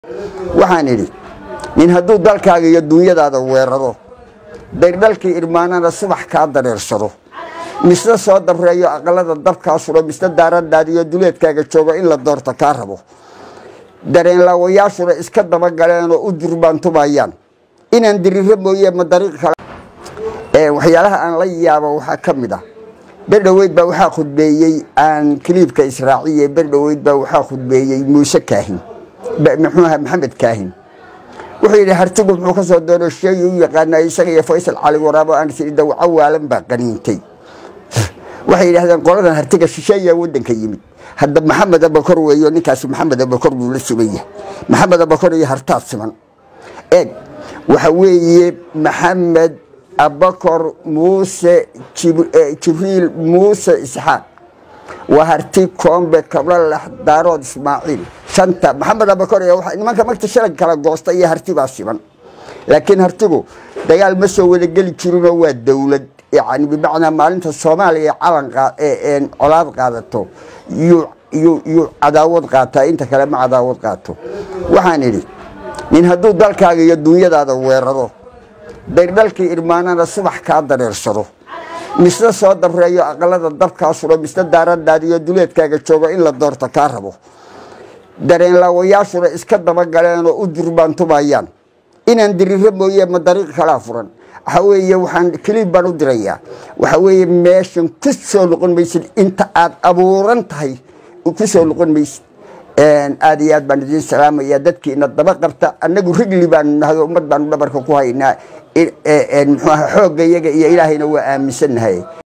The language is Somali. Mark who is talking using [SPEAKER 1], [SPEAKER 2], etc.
[SPEAKER 1] waxaan idhi nin hadduu dalkaaga iyo duunyadaada weeraro daydhalkii irmaanana subax kaa dareersado misna soo dabreeyo aqalada dabkaa suro misna daaradaadiyo duleedkaaga joogo in la doorta kaa rabo dareenlaawayaashuna iska dabagaleen oo u durbaantumayaan inaan diriro mooye ma dariiq kale waxyaalaha aan la yaabo waxaa ka mid ah berdhoweyd baa waxaa khudbeeyey aan kiliibka israaciye berdhoweyd baa waxaa khudbeeyey muuse kaahin muxuuha maxamed kaahin wuxuu yidhi hartigu muxuu ka soo doono sheegi u yaqaanaa isaga iyo faysal cali waraabo aan sii dawaco waalan baa qaniintay waxay yidhahdeen qoladan hartiga shisheeyaa waddanka yimid hadda maxamed abakor weeyo ninkaasi maxamed abakor buu la siman yahay maxamed abakor iyo hartaad siman eeg waxa weeye maxamed abakor muuse jibriil muuse isxaaq waa harti koombe kablalax daarood ismaaciil shanta maxamed abakor nimanka magta shalag kala goosta iyo harti baa siman laakiin hartigu dagaal ma soo wada geli jirinoo waa dowlad yani bimacnaa maalinta soomaaliya calan colaad qaadato yuu cadaawad qaataa inta kale ma cadaawad qaato waxaan idhi nin hadduu dalkaaga iyo duunyadaada weeraro daydhalkii irmaanana subax kaa dareersado misna soo dabreeyo aqalada dabkaa suro misna daaradaadiyo duleedkaaga joogo in la doorta kaa rabo dareenlaawayaashuna iska dabagaleen oo u durbaantumayaan inaan diriro mooye ma dariiq kalaa furan waxa weeye waxaan keliib baan u dirayaa waxa weeye meeshan ku soo noqon maysid inta aad abuuran tahay ku soo noqon maysid aada iyo aad baan idiin salaamaya dadkiina daba qabta annagu rigli baanu nahay ummad baanu dhabarka ku haynaa muxuaha xoogga iyaga iyo ilaahayna waa aaminsannahay